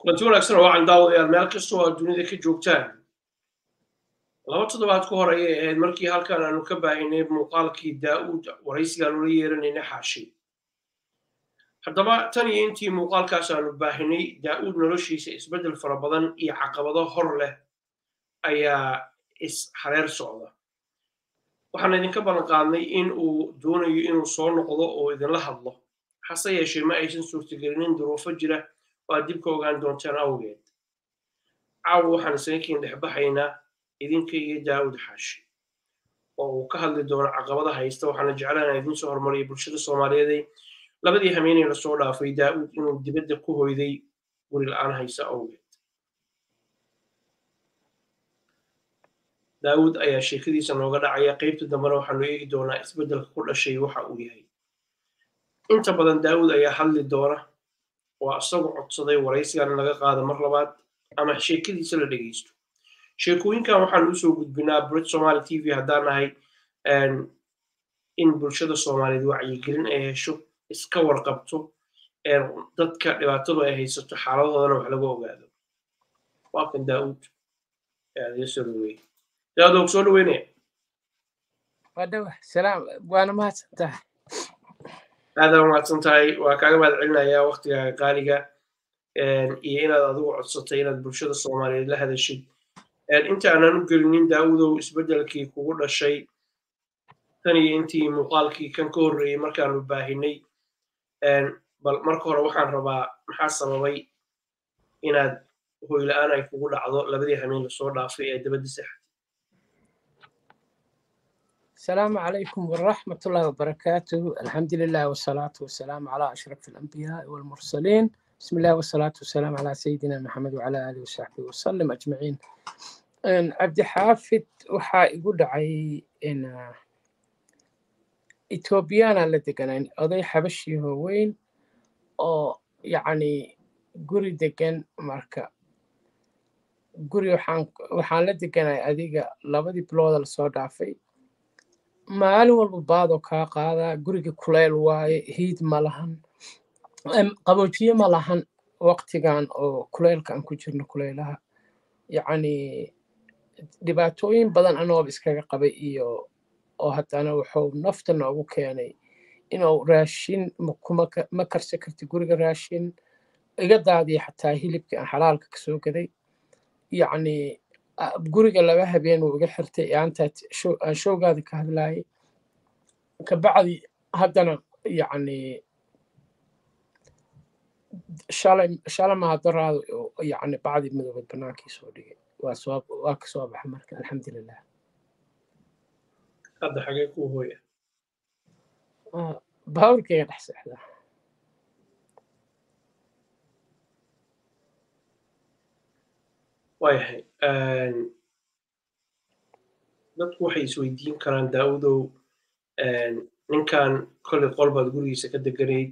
kulanti wanaagsan oo wacan daawadayaal meel kastoo aad dunida ka joogtaan laba toddobaad ka hor ayay ahayd markii halkan aanu ka baahinay muuqaalkii daa'uud waraysigaan ula yeeranayna xaashi haddaba tan iyo intii muuqaalkaas aanu baahinay daa'uud noloshiisa isbeddel fara badan iyo caqabado hor leh ayaa is hareer socda waxaan idinka ballan qaadnay in uu doonayo inuu soo noqdo oo idinla hadlo hase yeeshee ma aysan suurtagelinin duruufo jira oo aad dib ka ogaan doontaan awgeed caawa waxaan isaga kiin dhexbaxaynaa idinka iyo daa'uud xaashi oo uu ka hadli doono caqabada haysta waxaana jeclaan idiin soo hormariya bulshada soomaaliyeed labadii hameenay lasoo dhaafay daa'uud inuu dibadda ku hoyday guri la'aan haysa awgeed daawuud ayaa sheekadiisa nooga dhacaya qaybta dambena waxaanu eegi doonaa isbeddelka ku dhashay waxa uu yahay inta badan daawuud ayaa hadli doona waa isagu codsaday waraysigan in laga qaado mar labaad ama sheekadiisa la dhegeysto sheekooyinkan waxaanu usoo gudbinaa brit somaali t v haddaan nahay in bulshada soomaaliyeed wacyigelin ay hesho iska warqabto dadka dhibaatadu ay haysato xaaladahoodana wax laga ogaado waa kan daawuud ayaa soo dhaweeyey daawuud og soo dhaweynaya wadhawa salaam waana mahadsan tahay aada mahadsan tahay waa kaaga mahad celinayaa waktigaaga qaaliga iyo inaad adigu codsatay inaad bulshada soomaaliyeed la hadashid inta aanan u gelinin daawudow isbeddelkii kugu dhashay tan iyo intii muuqaalkii kan ka horreeyey markaanu baahinay bal marka hore waxaan rabaa maxaa sababay inaad hoyla-aan ay kugu dhacdo labadii hameen lasoo dhaafay ee dabadda sexad السلام عليكم ورحمة الله وبركاته الحمد لله والصلاة والسلام على أشرف الأنبياء والمرسلين بسم الله والصلاة والسلام على سيدنا محمد وعلى آله وصحبه وسلم أجمعين عبد حافظ waxaa igu dhacay in etoobiyana la deganayn oday xabashiiho weyn oo yacni guri degan marka guri waxaan la deganay adiga labadii bilooda lasoo dhaafay maalin walba baadoo kaa qaadaa guriga kuleyl waaye hiid ma lahan qaboojiye ma lahan waqtigan oo kuleylka aan ku jirno kuleylaha yacni dhibaatooyin badan anooba iskaga qabay iyo oo haddana wuxuu nafta noogu keenay inuu raashin ma karsan karti guriga raashin iga daadiya xataa hilibkii aan xalaalka kasoo gaday yacni guriga laba habeen wuu iga xirtay aantaad aan showgaada ka hadlaayay kabacdi haddana yacni shalay shalay mahadaraadu yacni bacdi madoobad banaankii soo dhigay waa soo waa ka soo baxa marka alxamdulilah hadda xagee kuu hooya baawrkayga dhex seexdaa waayahay dadku waxay isweydiin karaan daawudow ninkan kolley qolbaad gurigiisa ka deganayd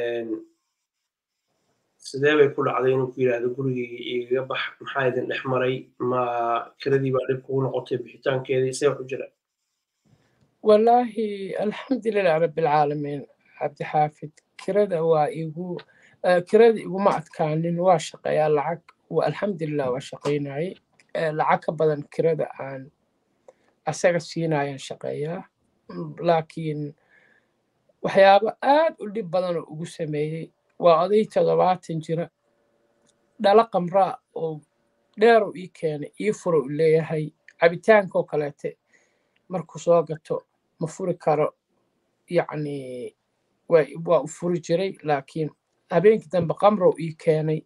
sidee bay ku dhacday inuu ku yidhaahdo gurigayga igaga bax maxaa idin dhex maray ma kiradii baa dhib kugu noqotay bixitaankeedii see wax u jira wallaahi alxamdulilah rabbilcaalamiin cabdixaafid kirada waa igu kirada iguma adkaanin waa shaqeeyaa lacag alxamdulilah waa shaqaynayay lacag ka badan kirada aan asaga siinayaan shaqeeyaa laakiin waxyaabo aad u dhib badan oo ugu sameeyey waa oday toddobaatan jira dhala qamraa oo dheerow ii keenay ii furo u leeyahay cabitaankoo kaleete markuu soo gato ma furi karo yacni waa u furi jiray laakiin habeenkii dambe qamrow ii keenay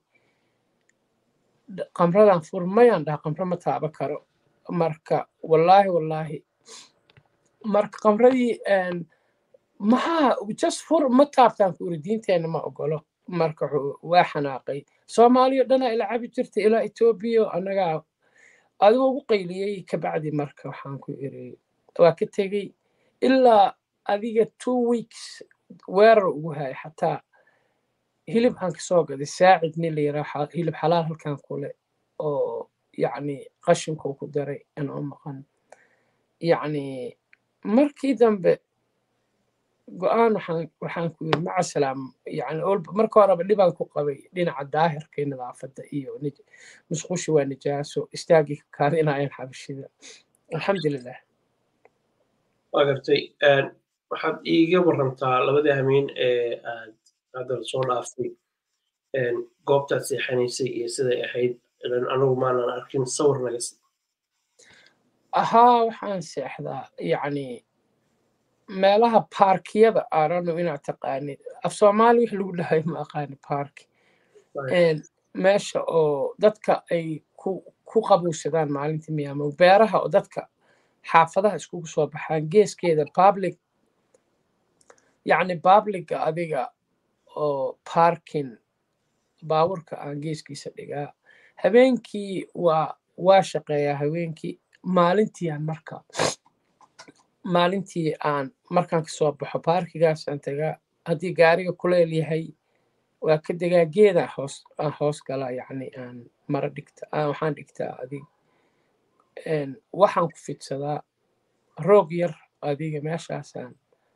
qamradan fur mayaan dhaha qamro ma taaba karo marka wallaahi wallaahi marka qamradii maxaa just fur ma taabtaan ku iri diinteenna ma ogolo marka waa xanaaqay soomaaliya dhanaa ila cabi jirta ilaa etoobiya annagaa adigoo ugu qayliyey kabacdi marka waxaan ku iri waa ka tegey ilaa adiga two weeks weerar ugu hayay xataa hilib aan kasoo gaday saacid nin la yiraa hilib xalaal halkan kule oo yacni qashinkuu ku daray inoo maqan yacni markii dambe go-aan waxaan waxaan ku yiri maca salaam yani marka horeba dhibaan ku qabay dhinaca daahirka iyo nadaafadda iyo musqushi waa nijaaso istaagii ka kaadinayaan xabashida alxamdulilah waa gartay waxaad iiga warantaa labadii hameen ee aad hadda soo dhaaftay goobtaad seexanaysay iyo siday ahayd anigu maanan arkin sawir naga si haa waxaan seexdaa yacni meelaha baarkiyada arano inaad taqaanid af soomaali wix lagu dhahay ma aqaani baarki meesha oo dadka ay ku qabuusadaan maalintii miyaamo beeraha oo dadka xaafadaha iskugu soo baxaan geeskeeda public yacni publica adiga oo parking baaburka aan geeskiisa dhigaa habeenkii waa waa shaqeeyaa habeenkii maalintii aan marka maalintii aan markaan kasoo baxo baarkigaasaan tagaa haddii gaariga kuleel yahay waa ka degaa geedaan hoos aan hoos galaa yacni aan mara dhigta waxaan dhigtaa adig waxaan ku fidsadaa roog yar adiga meeshaasaan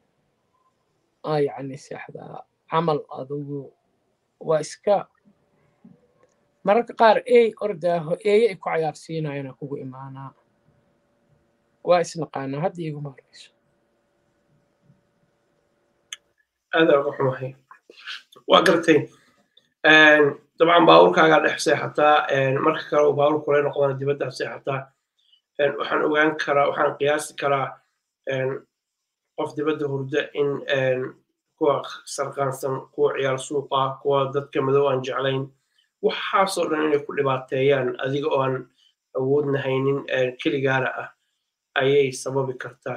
yacni seexdaa camal adugu waa iska mararka qaar ey ordaaho eeye ay ku cayaarsiinayana kugu imaanaa waa isnaqaanaa hadda iguma horeyso aada uga xumahay waa gartay dabcan baabuurkaagaa dhex seexataa marka kale uu baabuur kule noqdana dibaddaa seexataa waxaan ogaan karaa waxaan qiyaasi karaa qof dibadda hurda in kuwa sarqaansan kuwa ciyaar suuqa kuwa dadka madow aan jeclayn waxaasoo dhan inay ku dhibaateeyaan adiga oo aan awoodna haynin keligaana ah ayay sababi kartaa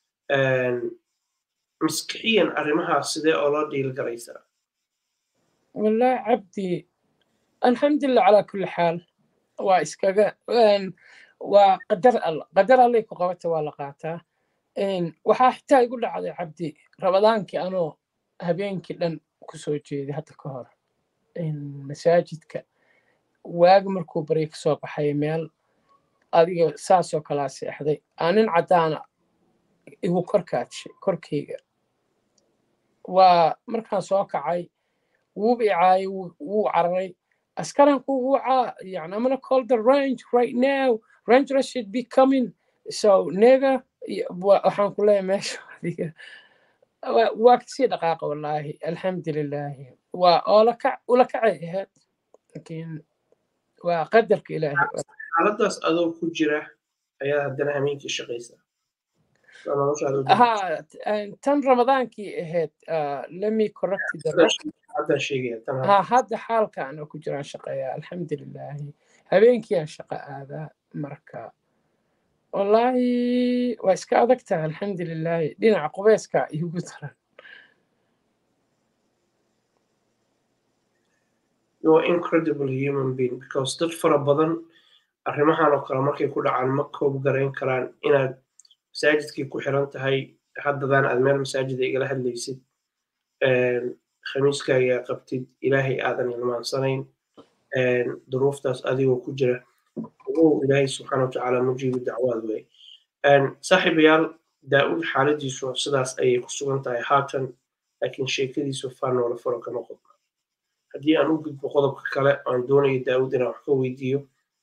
maskixiyan arrimahaas sidee oo loo dhiil garaysaa wallahi cabdi alxamdulilah calaa kulli xaal waa iskaga waa qadar alla qadar allay ku qabata waa la qaataa waxaa xitaa igu dhacday cabdi rabadaankii anoo habeenkii dhan kusoo jeeday hadda ka hor masaajidka waagi markuu barya kasoo baxay meel adiga saasoo kalaa seexday aanin caddaana igu korkaadshay korkayga waa markaan soo kacay wuu icaayay wuu cararay askaran ku wucaa yani I'm gonna call the range right now ranger should be coming so nega waxaan ku leeyahay meesha adiga waa kasii dhaqaaqa wallaahi alxamdulilaahi waa oolakac ula kacay ahayd lakiin waa qadarka ilaahay xaaladaas adoo ku jira ayaa haddana hameenkii shaqaysaa ha tan ramadaankii ahayd lemi correct ha hadda xaalkaan oo ku jiraan shaqeeya alxamdulilaahi habeenkiiaan shaqo aadaa marka wallaahi waa iska adag tahay alxamdulilaahi dhinaca qubeeska igu daran you're incredible human being because dad fara badan arrimahan oo kale markay ku dhacaan ma koob garayn karaan inaad masaajidkii ku xiran tahay haddadaan aad meel masaajida igala hadlaysid khamiiskaaga qabtid ilaahay aadan ilmaansanayn duruuftaas adigoo ku jira ogow ilaahay subxaana watacaala mujiibu dacwaad wey saaxiibayaal daa'uud xaaladiisu sidaas ayay ku sugan tahay haatan laakiin sheekadiisu faanoola faro kama qodna haddii aan u gudbo qodobka kale aan doonayo daa'uud inaan wax ka weydiiyo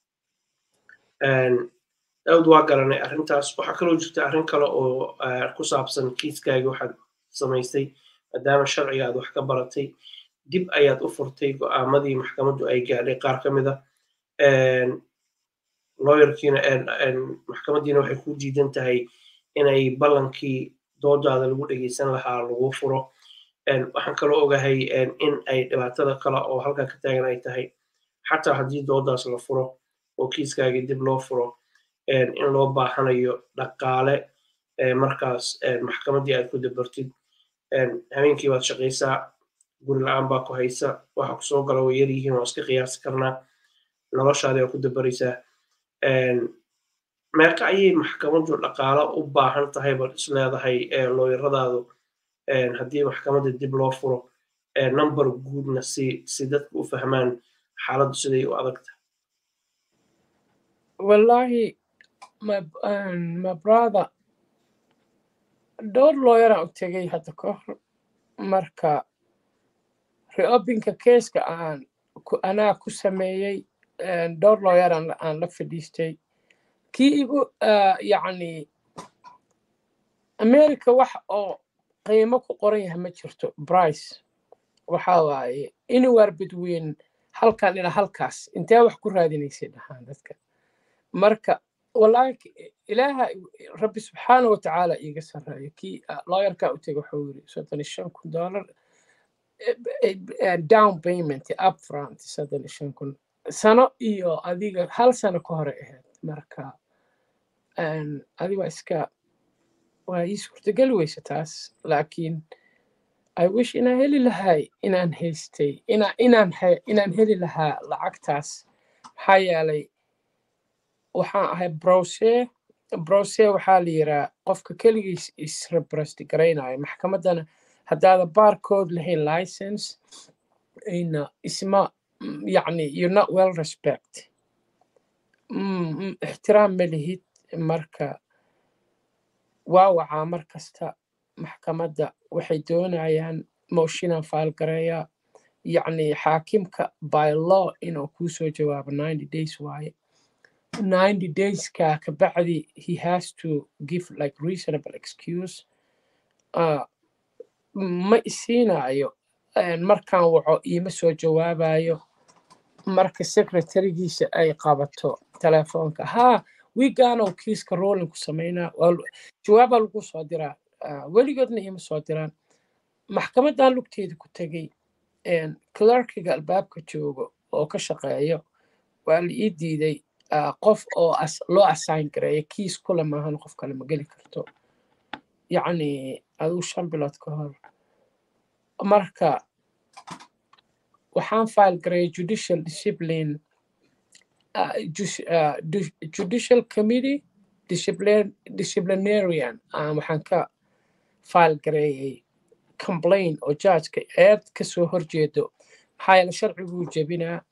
daawud waa garanay arrintaas waxaa kaloo jirta arrin kale oo ku saabsan kiiskaagi waxaad samaysay maadaama sharciga aad wax ka baratay dib ayaad u furtay go'aamadii maxkamaddu ay gaadhay qaar ka mida looyarkiina maxkamaddiina waxay ku diidan tahay inay ballankii doodaada lagu dhegeysan lahaa lagu furo waxaan kaloo ogahay in ay dhibaatada kale oo halkan ka taagan ay tahay xataa haddii doodaas la furo oo kiiskaagii dib loo furo in loo baahanayo dhaqaale markaas maxkamaddii aad ku dabartid habeenkii baad shaqaysaa guri la-aan baa ku haysa waxa ku soo gala way yar yihiin waa iska qiyaasi karnaa noloshaadii waa ku dabaraysaa meeqa ayay maxkamaddu dhaqaale u baahan tahay baad is leedahay looyaradaadu haddii maxkamadda dib loo furo number guudna si si dadku u fahmaan xaaladdu siday u adagta wallahi my, um, my brother dhowr looyaraan u tegay hadda ka hor marka reobinka keeska aan anaa ku sameeyey dhowr looyar aan la fadhiistay kii igu yacni america wax oo qiimo ku qoran yahay ma jirto brice waxa waaye anywhere between halkan ilaa halkaas intee wax ku raadinaysay dhahaan dadka marka wallaahi ilaaha rabbi subxaana wa tacaala iiga sarreeyo kii lawyerka u tegay wuxuu yiri soddon iyo shan kun dollar down payment upfront soddon iyo shan kun sano iyo adiga hal sano ka hore ahayd marka adiga iska waa ii suurtageli weysa taas laakiin i wish inaan heli lahay inaan haystay ina inaan inaan heli lahaa lacagtaas maxaa yeelay waxaan ahay browse browse waxaa la yiraa qofka keligiis isrebresti garaynayo maxkamaddana haddaada barcode lahayn license ina isma yacni you're not well respect ixtiraam ma lihid marka waa wacaa mar kasta maxkamadda waxay doonayaan mooshinan faalgareeya yacni xaakimka by law inuu kuu soo jawaabo ninety days waaye ninety dayska kabacdi he has to give like reasonable excuse uh, ma isiinayo markaan waco iima soo jawaabayo marka secretarigiisa ay qabato telefoonka haa wiigaanow kiiska rolling ku samaynaa jawaabaa lagu soo diraa weligoodna iima soo diraan maxkamadan lugteeda ku tegey clerkiga albaabka joogo oo ka shaqeeyo waa la ii diiday qof oo loo assign gareeya kiis kule maahan qof kale ma geli karto yacni aduu shan bilood ka hor marka waxaan file gareeyay judicial discipline uh, uh, judicial committee disciplinarian waxaan ka file gareeyay complain oo judgeka eed kasoo horjeedo maxaa yeele sharciguu jebinaa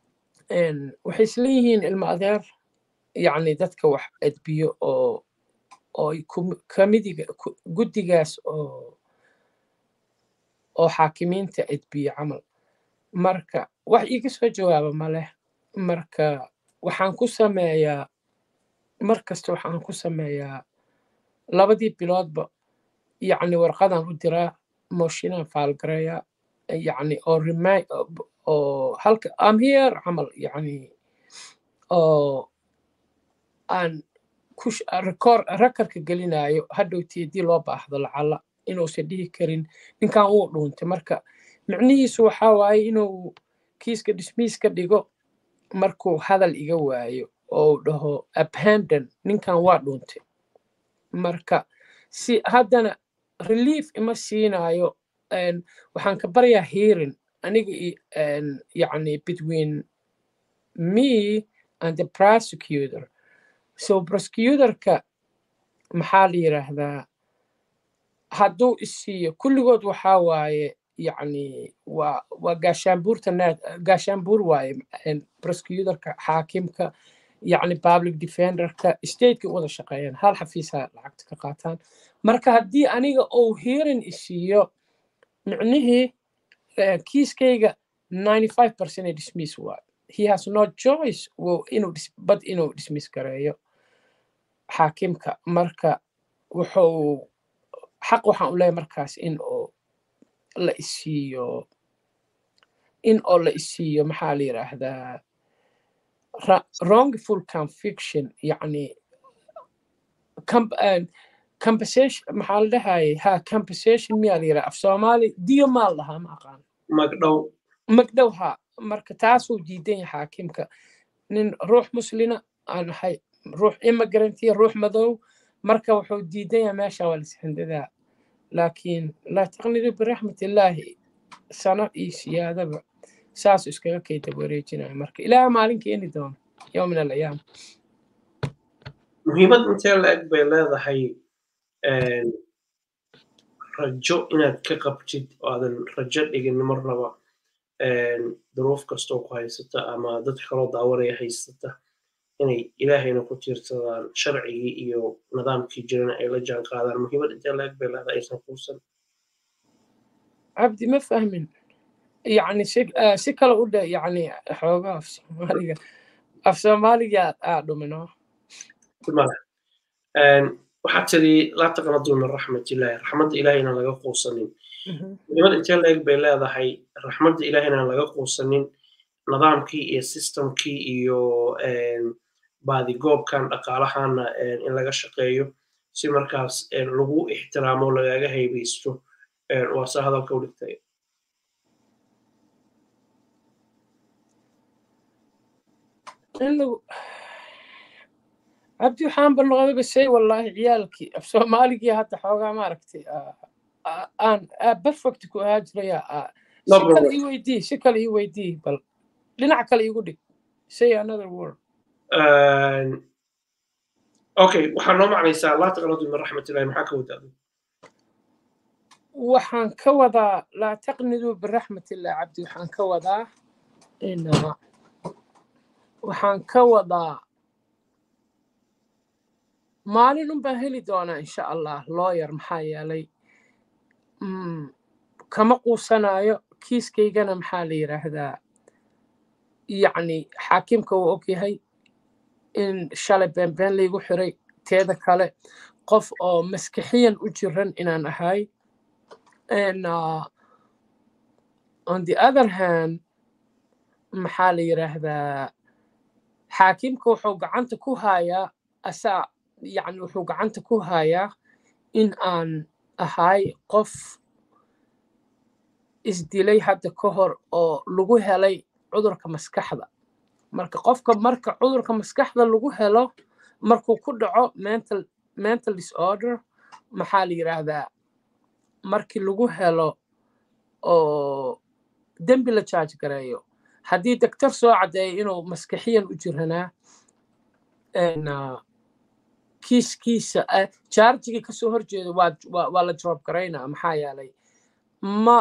waxay isleeyihiin ilmo adeer yacni dadka wax edbiyo oo oo kamidiga guddigaas oo oo xaakimiinta edbiyo camal marka wax iiga soo jawaaba maleh marka waxaan ku sameeyaa mar kasta waxaan ku sameeyaa labadii biloodba yacni warqadan u diraa mooshinaan faalgareeya yacni oo remi oo halka am here camal yacni oo aan ku record rekorka gelinayo hadhowtii haddii loo baahdo lacala inuusan dhihi karin ninkan wuu dhuuntay marka micnihiisu waxaa waaye inuu kiiska dismiis ka dhigo markuu hadal iga waayo oo uu dhaho abandon ninkan waa dhuuntay marka si haddana relief ima siinayo waxaan ka baryaa hearing aniga yacni between me and the prosecutor so prosecutorka maxaa la yidhaahdaa hadduu isiiyo kulligood waxaa waaye yacni waa waa gaashaanbuurta naad gaashaanbuur waaye prosecutorka xaakimka yacni public defenderka stateka u wada shaqeeyaan hal xafiisa lacagta ka qaataan marka haddii aniga uu hearing isiiyo micnihii kiiskayga ninety five percent ee dismiss waaye he has no choice inuu bad inuu dismiss gareeyo xaakimka marka wuxuu xaq waxaan u leeyahay markaas in oo la isiiyo in oo la isiiyo maxaa la yidhaahdaa wrongful conviction yacni compensation maxaa la dhahayay ha compensation miyaa la yidhaha af soomaali diyo maal dhahaa ma aqaan magdhow magdhow ha marka taasuu diidan yahay xaakimka nin ruux muslina aan ahay ruux immigrantya ruux madow marka wuxuu diidan yahay meesha waa lishandadaa laakiin laa taqnidu biraxmat illaahi sano iyo siyaadaba saasuu iskaga kayda wareejinaya marka ilaaha maalin keeni doono yowm min alayaam muhiimad intee la-eg bay leedahay rajo inaad ka qabtid oo aadan rajo dhigin marnaba duruuf kastoo ku haysata ama dad kaloo daawanaya haysata inay ilaahayna ku tiirsadaan sharcigii iyo nidaamkii jirana ay la jaan qaadaan muhiimad intee laeg bay leedahay aysan quusan cabdi ma fahmin yani si si kale u dhe yani xoogaa af soomaaliga af soomaaliga aa dhumino waxaad tiri laa taqnaduu min raxmatillahi raxmadda ilaahayna laga quusanin muhiimad intee laeg bay leedahay raxmadda ilaahayna laga quusanin nidaamkii iyo systemkii iyo baadigoobkan dhaqaalahana in laga shaqeeyo si markaas lagu ixtiraamo lagaga haybaysto waa se hadalka u dhigtay cabdi waxaan balnoqdaba shay wallaahi ciyaalkii af soomaaligii hadda xoogaa maaragtay aan perfect ku ahaa jiraya si kale ii weydii si kale ii weydii bal dhinac kale iigu dhig say another word okay waxaa noo macnaysaa laa taqnadu min raxmatillahi maxaa ka wadaa waxaan ka wadaa laa taqniduu biraxmatillah cabdi waxaan ka wadaa in waxaan ka wadaa maalin un baan heli doonaa insha allah looyar maxaa yeelay kama quusanayo kiiskaygana maxaa la yidhaahdaa yacni xaakimka uu og yahay in shalay beenbeen laygu xiray teeda kale qof oo maskixiyan u jiran inaan ahay and uh, on the other hand maxaa la yidhaahdaa xaakimka wuxuu gacanta ku hayaa asaa yacni wuxuu gacanta ku hayaa in aan ahay qof isdilay hadda ka hor oo lagu helay cudurka maskaxda marka qofka marka cudurka maskaxda lagu helo markuu ku dhaco mental mental disorder maxaa la yidhaahdaa markii lagu helo oo dembi la jaaj gareeyo haddii doctor soo caddeeyo inuu maskaxiyan u jiranaa kiiskiisa jaarjigii kasoo horjeeda waa la drop garaynaa maxaa yeelay ma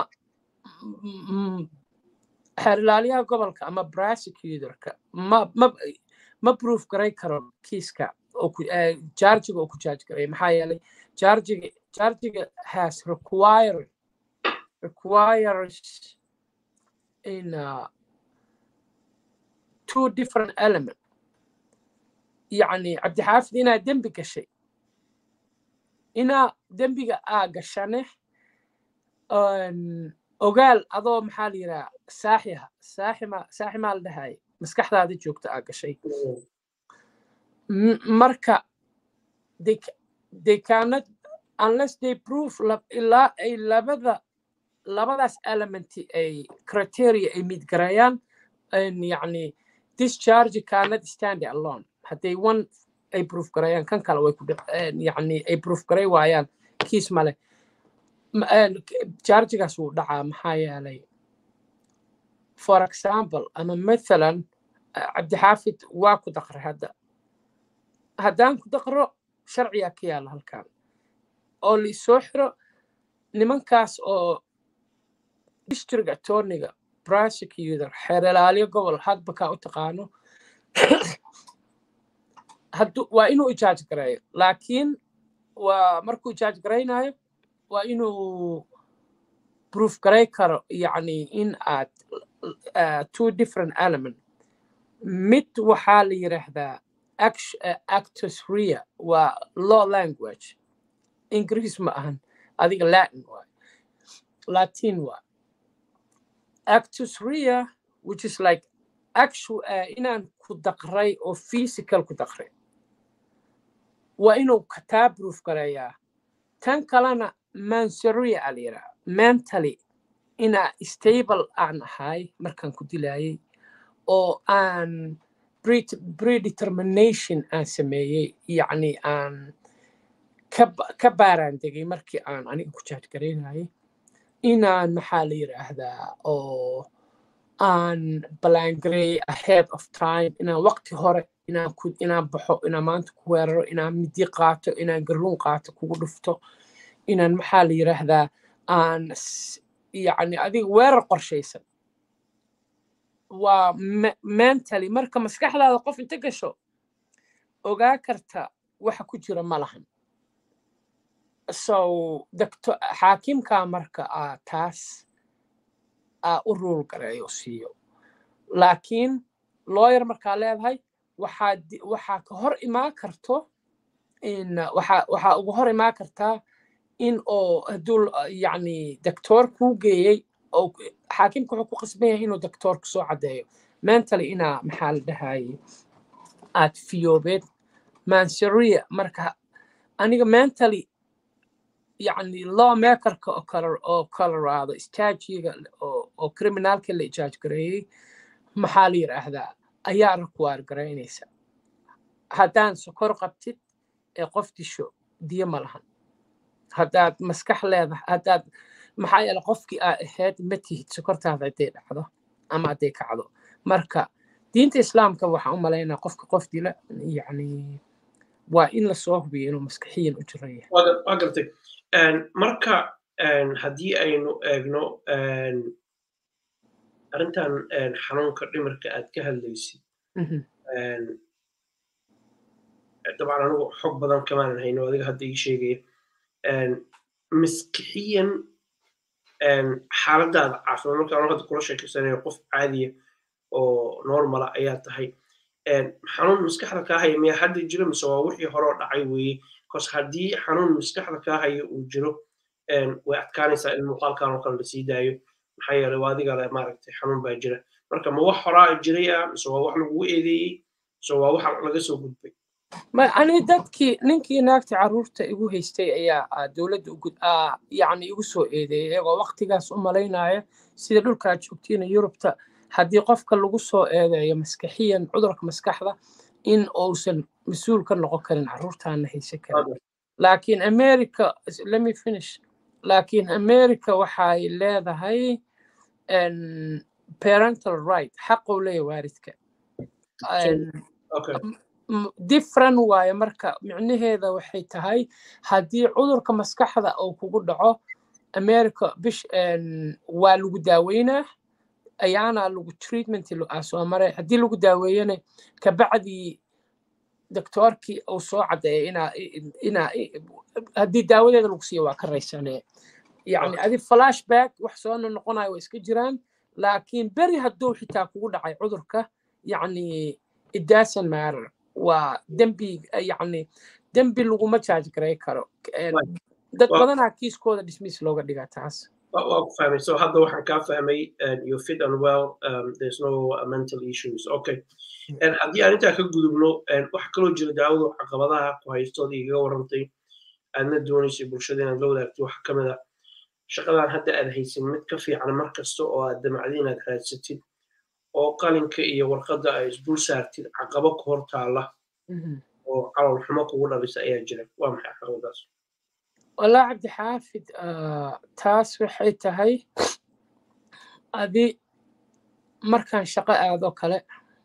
xeerlaaliyaha gobolka ama prosecutorka ma ma ma proof garay karo kiiska jaarjiga oo ku jaaj garay maxaa yeelay jaarjiga jaarjiga has required requires in uh, two different element yacni cabdixaafid inaa dembi gashay inaa dembiga aa gashane ogaal adoo maxaa la yidhaha saaxiha saaxima saaximaa la dhahay maskaxdaada joogta aa gashay marka they cannot unless they prove ilaa ay labada labadaas elementi ay criteria ay midgarayaan yacni discharge cannot stand alone hadday one ay proof garayaan kan kale way ku yacni ay proof garay waayaan kiis male chargigaas wuu dhacaa maxaa yeelay for example ama mathalan cabdixaafid waa ku daqray hadda haddaan ku daqro sharciyaa ka yaala halkan oo laisoo xiro nimankaas oo district attorniga prosecutor xeeralaaliyo gobol hadba kaa u taqaano waa inuu ijaaj gareeyo laakiin waa markuu ijaaj garaynayo waa inuu proof garay karo yacni in aad two different element mid waxaa la yidhaahdaa actus rea waa law language ingiriis ma ahan adiga latin waay latin waay actus rea which is like actual uh, inaan ku daqray oo physical ku daqray waa inuu kataa proof gareeyaa tan kalena mansoria a la yidhaha mentally inaa stable aan ahay markaan ku dilayay oo aan predetermination aan sameeyey yacni aan ka baaraan degay markii aan aniga ku jaajgaraynayay inaan maxaa la yidhaahdaa oo aan balangareey ahead of time inaan waqti hore inaan ku inaan baxo inaan maanta ku weeraro inaan midi qaato inaan garuun qaato kugu dhufto inaan maxaa la yidhaahdaa aan yacni adiga weerar qorshaysan waa mentally marka maskaxdaada qof inta gasho ogaa karta waxa ku jira ma lahan so doctor xaakimkaa marka aa taas aa u ruul gareeyo siiyo laakiin lawyer markaa leedahay waxaa waxaa ka hor imaan karto in waxaa waxaa uga hor imaan kartaa in oo hadduu yacni doctor kuu geeyey oo xaakimka wuxuu ku qasban yahay inuu doctorka soo caddeeyo mentally inaa maxaa la dhahaye aad fiyoobeed mansaria marka aniga mentally يعني law makerka oo kale oo colorado staajiga oo oo criminalka la ijaaj gareeyey maxaa la yidhaahdaa ayaa require garaynaysa haddaan sokor qabtid ee qof disho diyo ma lahan haddaad maskax leedahay haddaad maxaa yeele qofkii aa ahayd ma tihid sokortaada hadday dhacdo ama hadday kacdo marka diinta islaamka waxaan u malaynaa qofka qof dila yacni waa in lasoo hubiyo inuu maskaxiyan u jiran yahay waa gartay marka haddii aynu eegno arrintan xanuunka dhimirka aad ka hadlaysid dabcan anigu xog badan kamaanan hayno adiga hadda ii sheegaya maskixiyan xaaladaada caafimaad marka anu hadda kula sheekeysanayo qof caadiya oo normala ayaa tahay xanuun maskaxda kaa haya miyaa hadda jiro mise waa wixii horeo dhacay weeye bcause haddii xanuun maskaxda kaa haya uu jiro way adkaanaysaa in muuqaalkan oo kale la sii daayo maxaa yeelay waa adiga le maaragtay xanuun baa jira marka ma wax horaa jiray ah mise waa wax lagugu eedeeyey mise waa wax laga soo gudbay ani dadkii ninkii naagta carruurta igu haystay ayaa dowladda yacni igu soo eedeeyay iyagoo waqtigaas u malaynaya sida dhulkaa joogtiina yurubta haddii qofka lagu soo eedeeyo maskaxiyan cudurka maskaxda in uusan mas-uul ka noqon karin carruurtaana haysan karin laakiin america let me finish laakiin america waxay leedahay parental right xaqou leeyahay waaridka different waaye marka micnaheeda waxay tahay haddii cudurka maskaxda uu kugu dhaco america bish waa lagu daaweynaa ayaana lagu treatment soo maray haddii lagu daaweeyana kabacdii doctorkii uu soo caddeeya inaa inaa haddii daawadeeda lagu siiyo waa ka raysanee yani adi flashback wax soo noqonayo waa iska jiraan laakiin beri hadduu xitaa kugu dhacay cudurka yani it doesn't matter waa dembi yani dembi laguma charge garay karo dad badanaa kiiskooda dismiss looga dhigaa taas waa ku fahmay so hadda waxaan kaa fahmay you fit and well um, there's no uh, mental issues okay haddii aan intaa ka gudubno waxa kaloo jira daawadu caqabadaha ku haystood igaga warantay aadna doonaysay bulshada inaad la wadaagto waxa ka mid a shaqadan hadda aad haysin mid ka fiican mar kasta oo aad damacdi inaad raadsatid oo qalinka iyo warqadda ay isdul saartid caqabo ku hor taalla oo calool xumo kugu dhalisa ayaa jira waa maxay caqabadaas والله عبد حافظ آه تاس waxay tahay adi markaan shaqo aado kale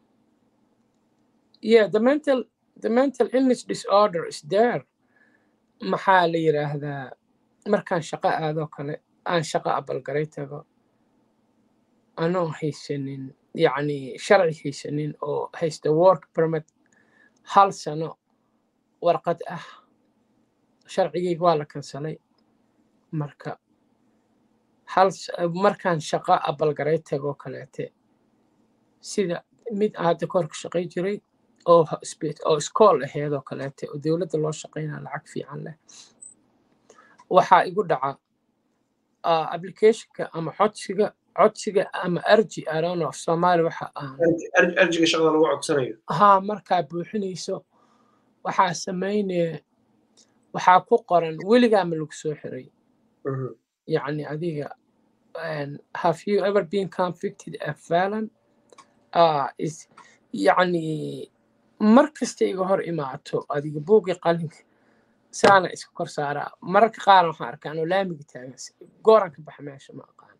yeah the mental the mental illness disorder is there maxaa la yiraahdaa markaan shaqo aado kale aan shaqo abalgaray tago anoo haysanin yacni sharci haysanin oo haysta work permit hal sano warqad ah sharcigayga waa la kansalay marka hal markaan shaqo abalgaray tagoo kaleete sida mid hadda korka shaqay jiray oo oo iskool aheedoo kaleete oo dowladda loo shaqaynaa lacag fiican leh waxaa igu dhaca applicationka ama codsiga codsiga ama arji arono af soomaali waxa aan arjiga shaqada lagu codsanayo haa markaa buuxinayso waxaa samaynaya waxaa ku qoran weligaa ma lagu soo xiray yacni adiga have you ever been convicted of felon uh, is yacni mar kasta iga hor imaato adiga buugii qalinka saana iska kor saaraa mararka qaar waxaan arkaa anoo laamiga taagan gooran ka baxa meesha ma aqaan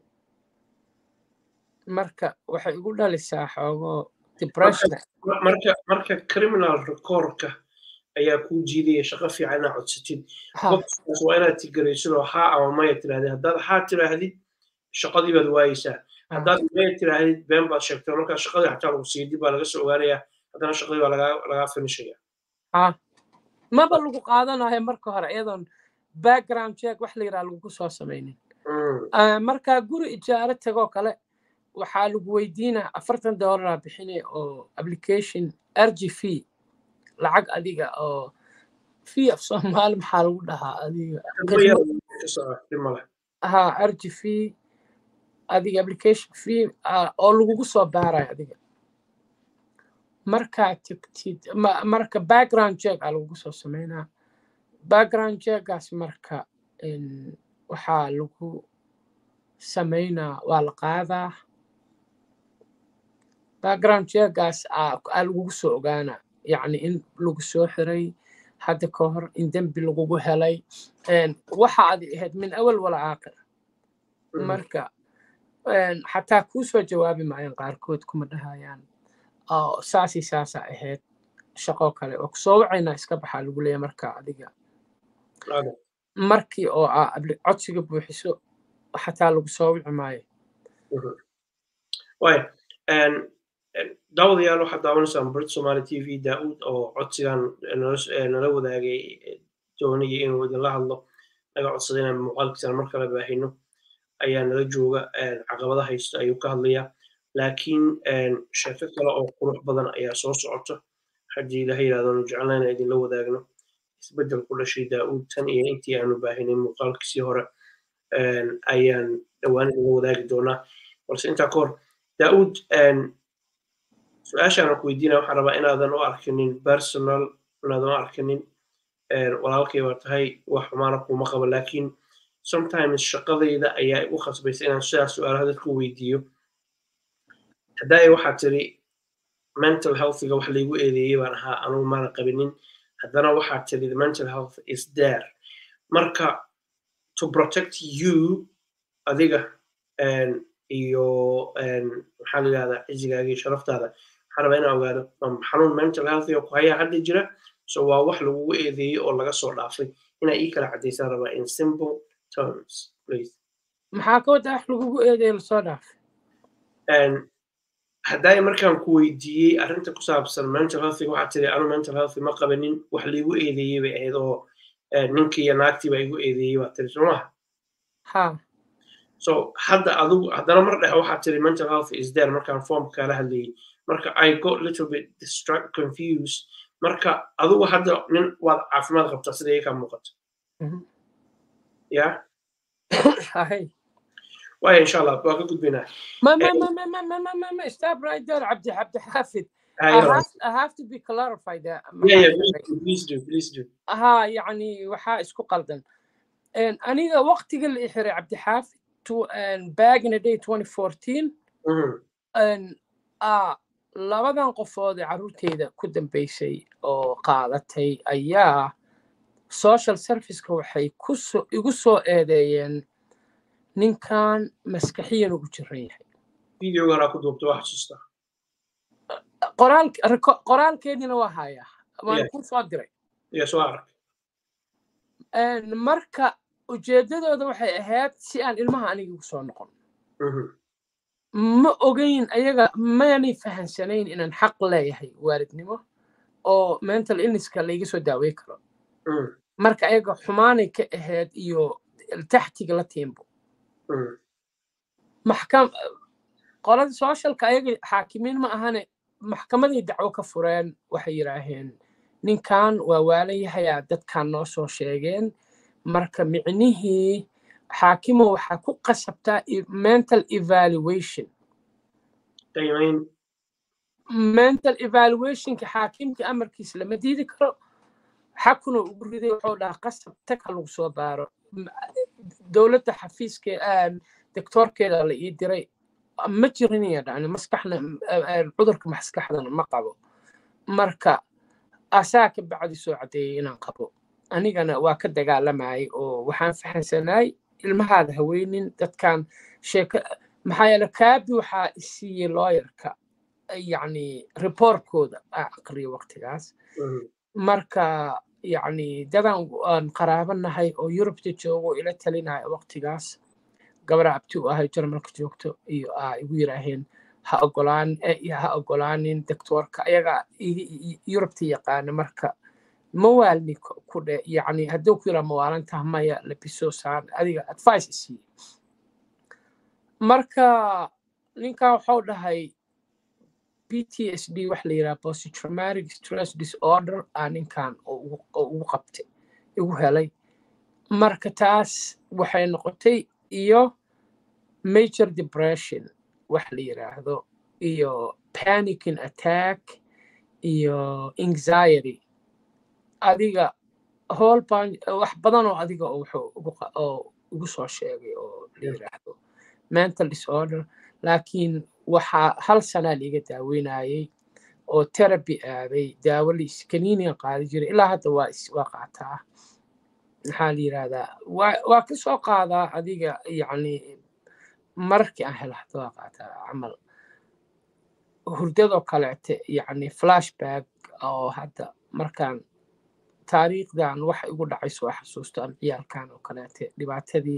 marka waxay igu dhalisaa xoogo depression marka marka criminal recordka ayaa kuu jiidaya shaqo fiican inaad codsatid qofkaas waa inaad tigaraysidoo haa ama maya tirahdid haddaad haa tiraahdid shaqadii baad waayeysaa haddaad maya tiraahdid been baad sheegtay markaa shaqadii xataa lagu siiya dib baa laga soo ogaanayaa haddana shaqadii baa lagaa finishaya ha maba lagu qaadanayo marka hore iyadoon background check wax la yidhaha lagu soo samaynin markaa guri ijaaro tagoo kale waxaa lagu weydiinaa afartan dollaraa bixinay oo application rg fee lacag adiga oo fee af soomaali maxaa lagu dhahaa adiga ha rg fee adiga application fee oo lagugu soo baarayo adiga markaa tagtid marka background check aa lagugu soo sameynaa background checkgaas marka waxaa lagu sameynaa waa la qaadaa background checkgaas aa lagugu soo ogaanaa yacni in lagu soo xiray hadda ka hor in dembi lagugu helay waxa adi ahayd min awal wala aakhir marka xataa kuu soo jawaabi maayaan qaarkood kuma dhahayaan saasii saasaa ahayd shaqo kale oo kusoo wacaynaa iska baxaa lagu leeya marka adiga markii oo aa codsiga buuxiso xataa lagu soo wici maayo daawadayaal waxaad daawanaysaan brit somali t v daa'uud oo codsigan nala wadaagay doonaya inuu idinla hadlo naga codsaday inaan muuqaalkiisana mar kale baahino ayaa nala jooga caqabada haysta ayuu ka hadlayaa laakiin sheeko kale oo qurux badan ayaa soo socota haddii ilaha yidhahdonu jecelnayna idinla wadaagno isbeddel ku dhashay daa'uud tan iyo intii aanu baahinay muuqaalkiisii hore ayaan dhowaan idinla wadaagi doonaa balse intaa ka hor daa'uud su-aashaan ku weydiinaya waxaan rabaa inaadan u arkinin personal inaadan u arkinin walaalkay baa tahay wax xumaana kuma qabo laakiin sometimes shaqadayda ayaa igu khasbaysa inaan sidaas su-aalaha dadku weydiiyo haddaaya waxaa tiri mental healthiga wax laygu eedeeyey baan ahaa anugu maana qabinin haddana waxaa tiri the mental health is there marka to protect you adiga iyo maxaa la yidhahdaa cizigaaga iyo sharaftaada waxaan rabaa inaan ogaado xanuun mental healthiga ku hayaa hadda jira so waa wax lagugu eedeeyey oo laga soo dhaafay inaa ii kala caddaysaan rabaa in simple terms please maxaa ka wada wax lagugu eedeeyey lasoo dhaafay haddaay markaan ku weydiiyey arrinta ku saabsan mental healthiga waxaa tiri anu mental healthy ma qabanin wax laigu eedeeyey bay ahayd oo ninkii iyo naagtii baa igu eedeeyey baa tiri soo maha ha so hadda adigu haddana mar dhexe waxaa tiri mental health is there markaan formka kala hadlayay marka i got little bit distract confused marka adigu hadda nin waad caafimaad qabtaa sida iyakaa muuqato ya واي ان شاء الله باقي قد بينا ما ما ما ما ما ما ما ما ما stop right there عبد عبد حافظ I have, I have to be clarified that yeah yeah please do please do ها يعني waxaa isku qaldan aniga waqtiga la xiray cabdi xaafid to back in the day 2014 labadan qofood ee carruurteyda ku dambeysay oo qaadatay ayaa social serviceka waxay igu soo eedeeyeen ninkan maskaxiyan ugu jiran yahay videogana ku duubta wax xasuusta qoraalkeedina waa hayaa waan ku soo diray iyo soo arag marka ujeeddadooda waxay ahayd si aan ilmaha aniga ugu soo noqon ma ogeyn ayaga maanay fahansanayn inaan xaq leeyahay waalidnimo oo mental illnesska layga soo daawey karo marka ayaga xumaanay ka ahayd iyo taxtiga la tiimbo maxkam qolada socialka ayaga xaakimiin ma ahane maxkamaday dacwo ka fureen waxay yidhaaheen ninkan waa waalan yahayaa dadkan noo soo sheegeen marka micnihii xaakimo waxaa ku qasabtaa mental evaluation mental evaluationka xaakimka amarkiisa lama diidi karo xakuna ugu riday wuxuu dhahaa qasab tag ha lagu soo baaro dowladda xafiiske doctoorkeeda la ii diray ma jirin ya dhacni maskaxna cudurka maskaxdana ma qabo marka asaa ka bacdi soo caddeeyay inaan qabo anigana waa ka dagaalamayay oo waxaan fahansanaay ilmahaada haweynin dadkan sheeko maxaa yeele kaabi waxaa isiiyey looyarka yacni reportkooda aa aqriyo waqtigaas marka yacni dadan aan qaraabanahay oo yurubta joogo ila talinaya waqtigaas gabara abti u ahay jarmalka joogto iyo aa igu yiraaheen ha ogolaan ha ogolaanin doctoorka ayaga yurubta yaqaana marka mawaalni ku dhe yacni hadduu ku yiraa mawaalantaha maya labiso saan adiga advice isiiye marka ninkan waxau dhahay ptsd wax la yidhaha posttraumatic stress disorder aa ninkan oo ugu qabtay igu helay marka taas waxay noqotay iyo major depression wax la yidhaahdo iyo panicking attack iyo anxiety adiga hool baan wax badan oo adiga wuxuu oo ugu soo sheegay oo la yidhaahdo mental disorder laakiin waxaa hal sanaa liiga daaweynayay oo therapy aaday daawo liis kaniiniga qaadi jiray ilaa hadda waa waa qaataa maxaa la yidhahdaa waa waa ka soo qaadaa adiga yacni markii aan helo hadda waa qaataa camal hurdadoo kaleete yacni flashback oo hadda markaan taariikhdan waxa igu dhacay soo xasuusto ama ciyaalkan oo kaleete dhibaatadii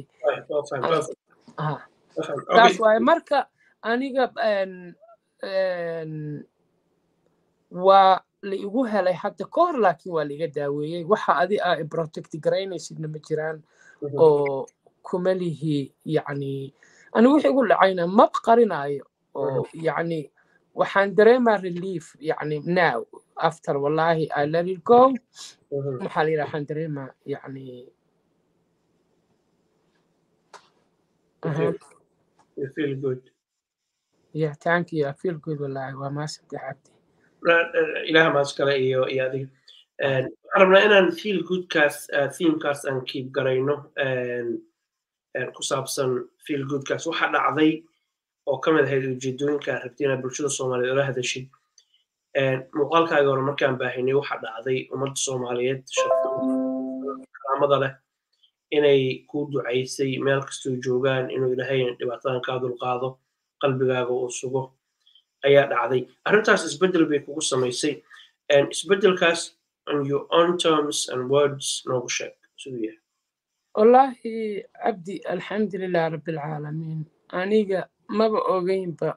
taas waaye marka aniga waa la igu helay hadda ka hor laakiin waa laiga daaweeyey waxa adi a protect garaynaysidna ma jiraan oo kuma lihi yacni anigu wixii igu dhacayna mab qarinayo oo yacni waxaan dareemaa relief yacni now after wallahi i let it go maxaa la yidhaha waxaan dareemaa yacni You feel good. Yeah, thank you. I feel good wallahi. Waa maasante xabdi. Ilaah maas kale iyo iyo adiga. Waxaan rabnaa inaan feel goodkaas themekaas aan keep garayno ku saabsan feel goodkaas waxa dhacday oo ka mid ahayd ujeedooyinka rabti inaad bulshada soomaaliyeed ola hadashid muuqaalkaaga hore markaan baahinay waxa dhacday ummadda soomaaliyeed karaamada leh inay kuu ducaysay meel kastoo joogaan inuu ilaahay dhibaatadan kaa dulqaado qalbigaaga uu sugo ayaa dhacday arrintaas isbeddel bay kugu samaysay isbeddelkaas on your own terms and words noogu sheeg siduu yahay wallaahi cabdi alxamdulilah rabbilcaalamiin aniga maba ogeynba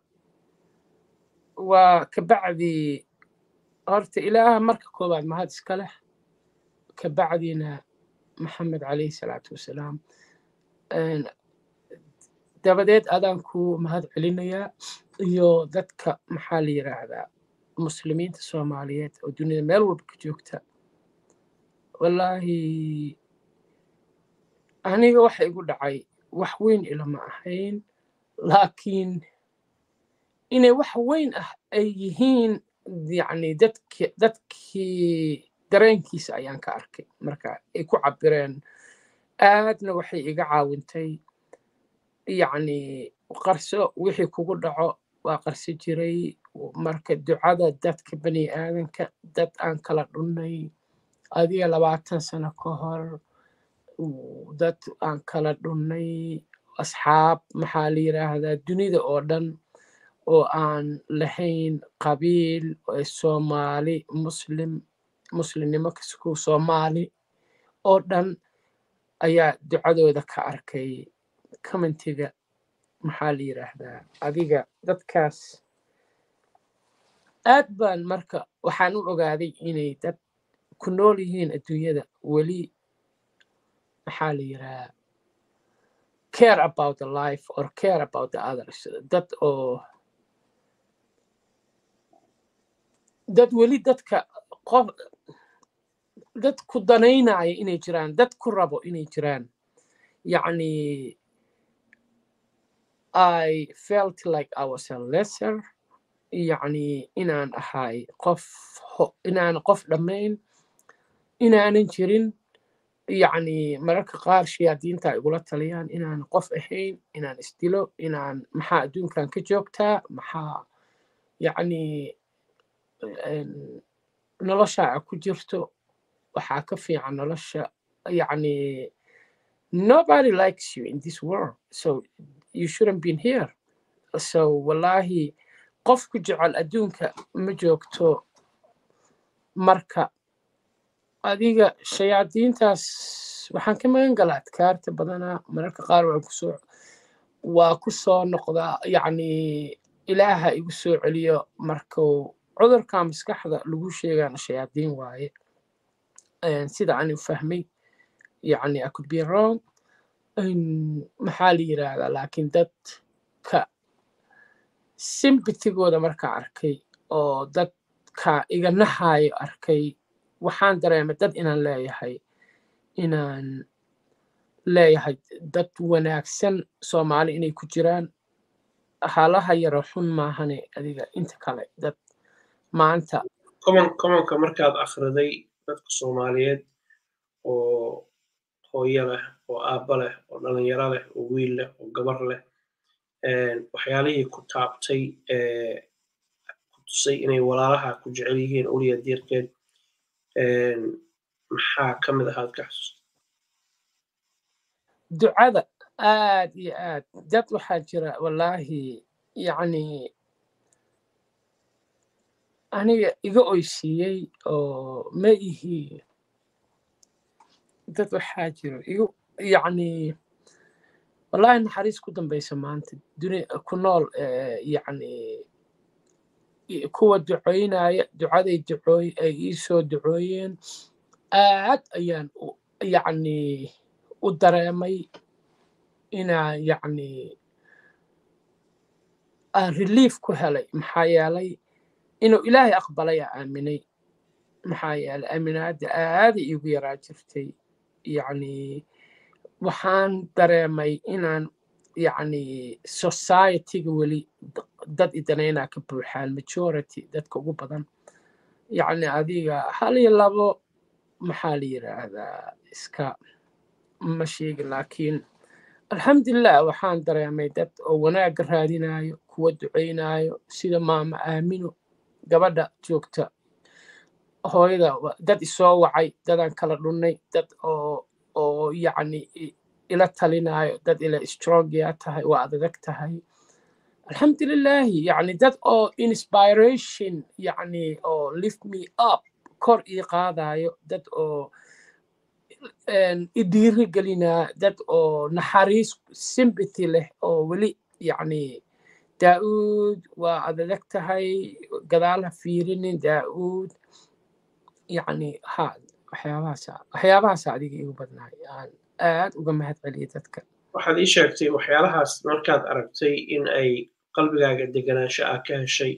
waa kabacdii horta ilaaha marka koowaad mahad iska leh kabacdiina maxamed calayhi salaatu wasalaam dabadeed adaan ku mahad celinayaa iyo dadka maxaa la yiraahdaa muslimiinta soomaaliyeed oo dunida meel walba ka joogta wallaahi aniga waxa igu dhacay wax weyn ilama ahayn laakiin inay wax weyn ah ay yihiin yacni dadki dadkii dareenkiisa ayaan ka arkay marka ay ku cabireen aadna waxay iga caawintay yacni qarso wixii kugu dhaco waa qarso jiray marka ducada dadka bani aadanka dad aan kala dhunnay adiga labaatan sano ka hor dad aan kala dhunnay asxaab maxaa la yiraahdaa dunida oo dhan oo aan lahayn qabiil soomaali muslim muslimnimo kasku soomaali oo dhan ayaa ducadooda ka arkay commentiga maxaa la yiraahdaa adiga dadkaas aad baan marka waxaan u ogaaday inay dad ku nool yihiin adduunyada weli maxaa la yiraahdaa care about the life or care about the others dad oo dad weli dadka qof dad ku danaynaya inay jiraan dad ku rabo inay jiraan yacni I felt like I was a lesser yacni inaan ahay qof inaan qof dhammayn inaanan jirin yacni mararka qaar shayaadiinta igula taliyaan inaan qof ahayn inaan isdilo inaan maxaa adduunkan ka joogtaa maxaa yacni nolosha a ku jirto waxaa ka fiican nolosha yacni nobody likes you in this world so you shouldn't been here so wallahi qof ku jecel adduunka ma joogto marka adiga shayaadiintaas waxaan ka magan galaa adkaarta badanaa mararka qaar waan kusoo waa ku soo noqdaa yacni ilaaha igu soo celiyo markuu cudurka maskaxda lagu sheegaana shayaadiin waaye sida aan u fahmay yani i could be wrong maxaa la yiraahdaa laakiin dadka simbitigooda markaa arkay oo dadka iga naxaayo arkay waxaan dareemay dad inaan leeyahay inaan leeyahay dad wanaagsan soomaali inay ku jiraan halaha yaro xun maahane adiga inta kale dad maanta komonka markaad akhriday dadka soomaaliyeed oo hooyo leh oo aabba leh oo dhalinyaro leh oo wiil leh oo gabar leh waxyaalihii ku taabtay ku tusay inay walaalaha ku jecel yihiin uliya diirkeed maxaa ka mid ahaad ka xasuusta ducada aad iyo aad dad waxaa jira wallaahi yacni aniga iga oysiiyey oo ma ihi dad waxaa jiro igu yacni wallaahi naxariis ku dambaysa maanta duni ku nool yacni kuwa ducoynaya ducaday ducooy ay ii soo ducooyeen aad ayaan yacni u dareemay inaa yacni aan relief ku helay maxaa yeelay inuu ilaahay aqbalay aa aaminay maxaa yeelay aaminaadda aaday iigu yaraa jirtay yacni waxaan dareemay inaan yacni societyga weli dad idanaynaa ka buuxaan majority dadka ugu badan yacni adiga hal iyo labo maxaa la yiraahdaa iska ma sheegin laakiin alxamdulilah waxaan dareemay dad oo wanaagga raadinayo kuwa ducaynayo sida maama aamino gabadha joogta hooyada dad isoo wacay dadaan kala dhunnay dad oo oo yacni ila talinayo dad ila strongia tahay waa adadag tahay alxamdulilahi yacni dad oo inspiration yacni oo lift me up kor ii qaadayo dad oo i dhiiri gelinaa dad oo naxariis sympathy leh oo weli yacni daa'uud waa adadag tahay gadaal ha fiirinin daa'uud yacni ha waxyaabahaasa waxyaabahaasa adiga igu badnaay aan aad uga mahad celiya dadka waxaad ii sheegtay waxyaalahaas markaad aragtay in ay qalbigaaga deganaansho ah ka heshay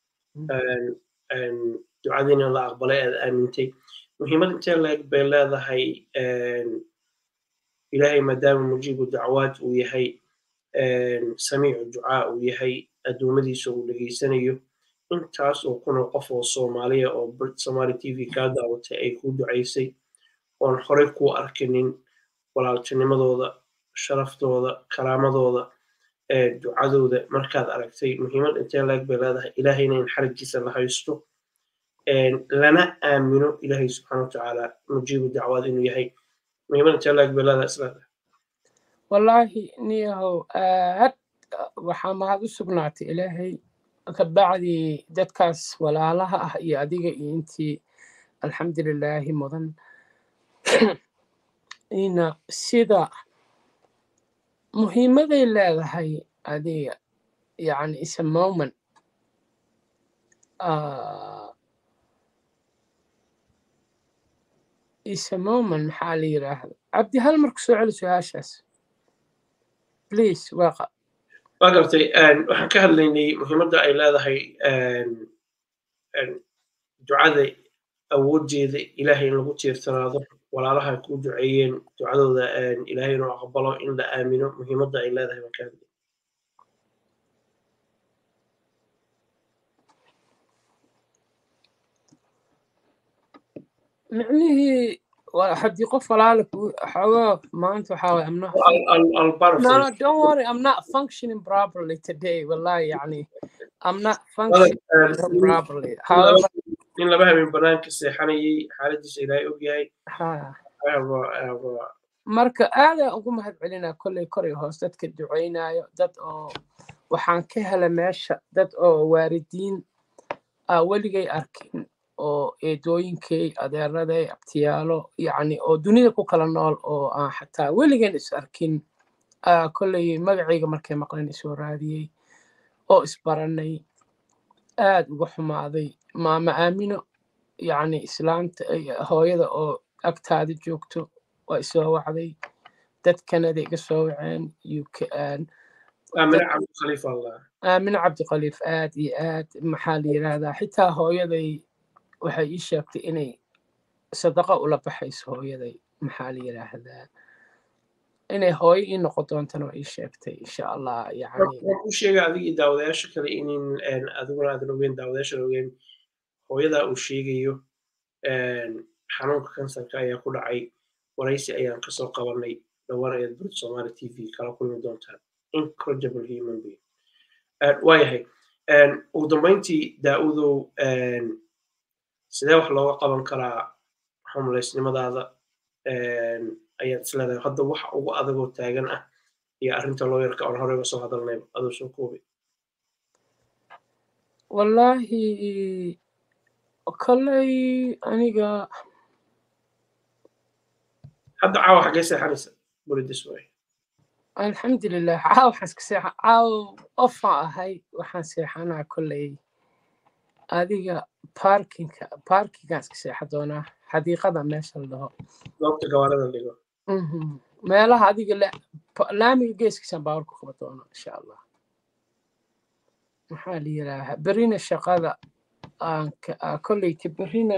ducadiina la aqbalay aad aamintay muhiimad intee leeg bay leedahay ilaahay maadaama mujiibu dacwaad uu yahay samiicu ducaa uu yahay addoomadiisa uu dhegaysanayo intaas oo kunoo qof oo soomaaliya oo brit somaali t v kaa daawatay ay kuu ducaysay oon horey kuu arkinin walaaltinimadooda sharaftooda karaamadooda ducadooda markaad aragtay muhiimad intee leeg bay leedahay ilaahayna in xarigiisa la haysto lana aamino ilaahay subxaana watacaala mujiibu dacwaad inuu yahay muhiimad intee leeg bay leedahay isleedahay wallaahi niyahow aad waxaa mahad u sugnaatay ilaahay kabacdii dadkaas walaalaha ah iyo adiga iyo intii alxamdulilaahi mudan ina sida muhiimaday leedahay adiga yani is a moment is a moment maxaa la yiraahda cabdi hal marku soo celi su-aashaas please waaqa waa gartay waxaan ka hadlaynay muhiimadda ay leedahay ducada awooddeeda ilaahay in lagu tiirsanaado walaalaha ku duceeyeen ducadooda ilaahay inuu aqbalo in la aamino muhiimadda ay leedahay baan ka hadlay micnihii haddii qof walaala xoogaa maanta waxaa waye amna no no don't worry i'm not functioning properly today wallahi yani i'm not functioning properly however in laba habeen banaanka seexanayay xaaladiisa ilaahay og yahay marka aadaan ugu mahad celinaa kolley koray hoos dadka ducaynayo dad oo waxaan ka hela meesha dad oo waalidiin weligay arkin oo eedooyinkay adeeraday abtiyaalo yacni oo dunida ku kala nool oo aan xataa weligan is arkin kolley magacayga markay maqleen isoo raadiyey oo isbaranay aad uga xumaaday maama aamino yacni islaanta hooyada oo agtaada joogto waa isoo wacday dad kanada iga soo waceen uk aamine cabdikhaliif allah aamine cabdikhaliif aad iyo aad maxaa la yidhaahdaa xitaa hooyaday waxay ii sheegtay inay sadaqa ula baxayso hooyaday maxaa la yidhaahdaa inay hooyo ii noqon doontana waa ii sheegtay insha allah yani waan u sheega adiga iyo daawadayaasha kale inin adiguna aadan ogeyn daawadayaashan ogeyn hooyadaa uu sheegayo xanuunka kansarka ayaa ku dhacay waraysi ayaan kasoo qabanay dhowaan ayaad burid somaali t v kala kulmi doontaan incredible human being waayahay ugu dambeyntii daa-udow sidee wax looga qaban karaa homelessnimadaada ayaad isleedahay hadda waxa ugu adagoo taagan ah iyo arrinta looyarka oon horeyga soo hadalnay adoo soo koobay wallaahi kolley aniga hadda caawa xaggee seexanaysa buridis way alxamdulilah caaw waxaan iska seexa caaw ofaan ahay waxaan seexanaa kolley adiga parkinka parkingaan iska seexa doonaa xadiiqada meesha la dhaho goobta gawaarada dhigo meelaha adiga laamiga geeskiisaan baawar ku qaba doono insha allah maxaa la yidhaahaa berina shaqada kolleyka berina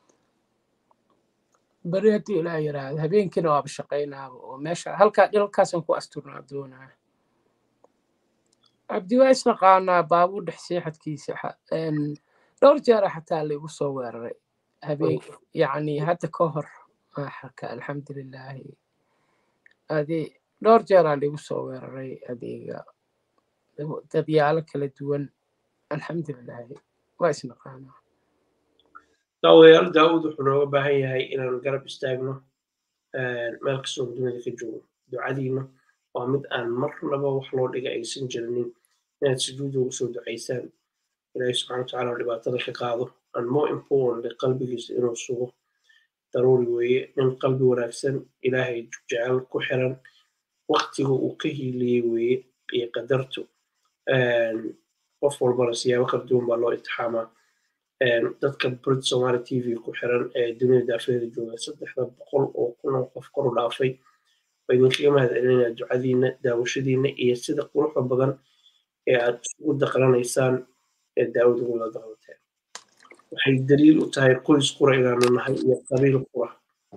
beri haddii ilaa yidhaahdo habeenkiina waaba shaqaynaaba oo meesha halkaa dhilkaasaan ku asturnaa doonaa cabdi waa isnaqaanaa baabuur dhex seexadkiisa dhowr jeera xataa laigu soo weeraray habeen yacni hadda ka hor maaxarka alxamdulilaahi adi dhowr jeeraa laigu soo weeraray adeega dadyaalo kala duwan alxamdulilaahi waa isnaqaanaa daawadayaal daawud wuxuu nooga baahan yahay inaan garab istaagno meel kastoo dunida ka joogo ducadiina waa mid aan marnaba wax loo dhiga aysan jirinin inaad sujuuda ugu soo ducaysaan ilaahay subxana watacaala oo dhibaatada ka qaado and more importantly qalbigiisa inuu sugo daruuri weeye nin qalbi wanaagsan ilaahay jecel ku xiran waktiga uu ka hiiliyey weeye iyo qadartu qof walbana siyaabo kala duwan baa loo itixaamaa dadka brit somaali t v ku xiran ee dunida daafeeda jooga saddexda boqol oo kun oo qof koru dhaafay waa idinkaga mahad celinaya ducadiina daawashadiina iyo sida quruxda badan ee aad isugu daqlanaysaan ee daawad ugula daqlateen waxay daliil u tahay qoys qura inaanu nahay iyo qabiil qura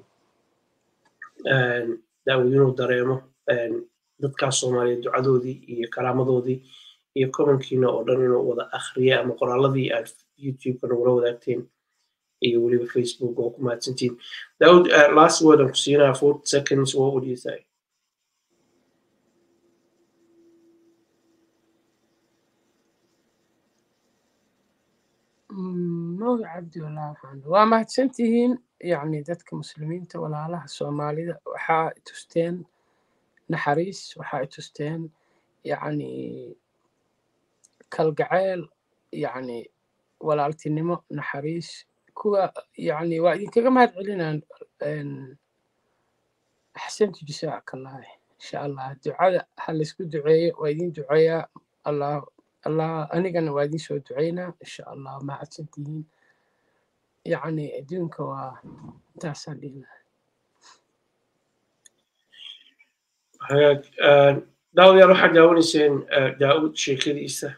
daawad inuu dareemo dadkaas soomaaliya ducadoodii iyo karaamadoodii iyo komankiina oo dhan inuu wada akhriya ama qoraaladii aad youtube-ka nagula wadaagteen iyo weliba facebook oo ku mahadsantiin daawud last word aan ku siinaa forty seconds what would you say mawda cabdi walaa waxaan waa mahadsantihiin yacni dadka muslimiinta walaalaha soomaalida waxaa tusteen naxariis waxaa tusteen yacni kalgaceel yacni walaaltinimo naxariis kuwa yacni waa idinkaga mahad celinaan axsantu jasaaka allahi insha allah ducada ha laysku duceeyo waa idin duceeyaa allah allah anigana waa idin soo duceynaa insha allah mahadsantihiin yacni adduunka waa intaasaan dhihi lahay hagaag daawadayaal waxaad daawanayseen daawud sheekadiisa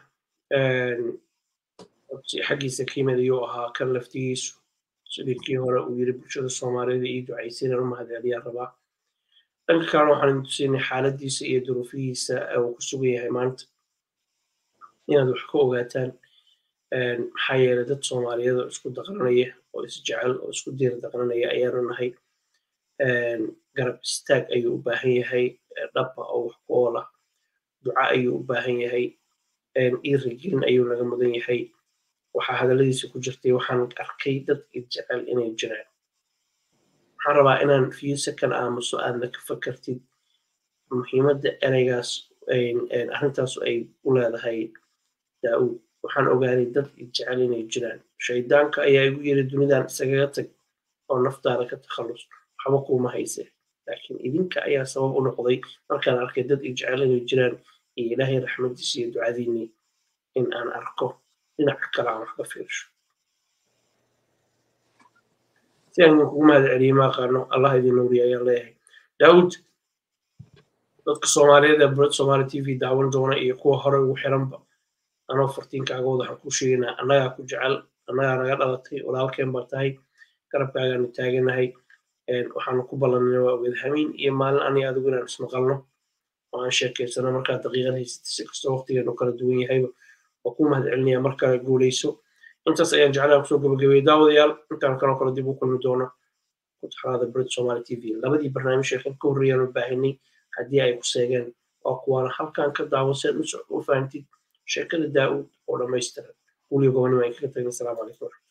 xaggiisa kiimid ayuu ahaa kan laftigiisu sidii kii hore uu yiri bulshada soomaalida iyo ducaysinan u mahadceliyaan rabaa dhanka kalena waxaan idin tusinay xaaladiisa iyo duruufihiisa uu ku sugan yahay maanta inaad wax ka ogaataan maxaa yeelay dad soomaaliyeed oo isku daqranaya oo isjecel oo isku diir daqranaya ayaanu nahay garab istaag ayuu u baahan yahay dhaba oo wax ku oola duca ayuu u baahan yahay iirigelin ayuu naga mudan yahay waxaa hadalladiisa ku jirtay waxaan arkay dad jecel inay jiraan waxaan rabaa inaan few second aamuso aadna ka fakartid muhiimadda ereygaas arrintaas ay u leedahay daa'uud waxaan ogaaday dad jecel inay jiraan shaydaanka ayaa igu yiri dunidan isagaga tag oo naftaada ka takhallus waxba kuuma hayse laakiin idinka ayaa sabab u noqday markaan arkay dad jecel inay jiraan iyo ilaahay raxmadiisa iyo ducadiinii in aan arko dhinaca kale aan wax ka fiirsho si aan idinkugu mahad celiye ma aqaano allah idin nuuriya ayaan leeyahay daawud dadka soomaaliyeed ee bured somaali t v daawan doona iyo kuwa hore ugu xiranba anoo fartiinkaagood waxaan ku sheegaynaa annagaa ku jecel annagaa naga dhalatay walaalkeen baa tahay garabkaagaanu taaganahay waxaanu ku ballanay waa ogeed hamiin iyo maalin aniga adigu inaan ismaqalno oo aan sheekeysano markaa daqiiqad haysata si kastoo waqtigeenu kala duwan yahayba waa ku mahad celinaya markaa guuleyso intaas ayaan jeclaa kusoo gabagabeeyey daawadayaal intaan kaloo kale dib u kulmi doono kutaxraada bred somaali t v labadii barnaamij ee kan ka horreeyaan u baahinay haddii ay ku seegeen waa kuwaana halkan ka daawan si aad u fahantid sheekada daa'uud oo dhammaystiran guliga gobonimo ay kaga tagin asalaamu calaykum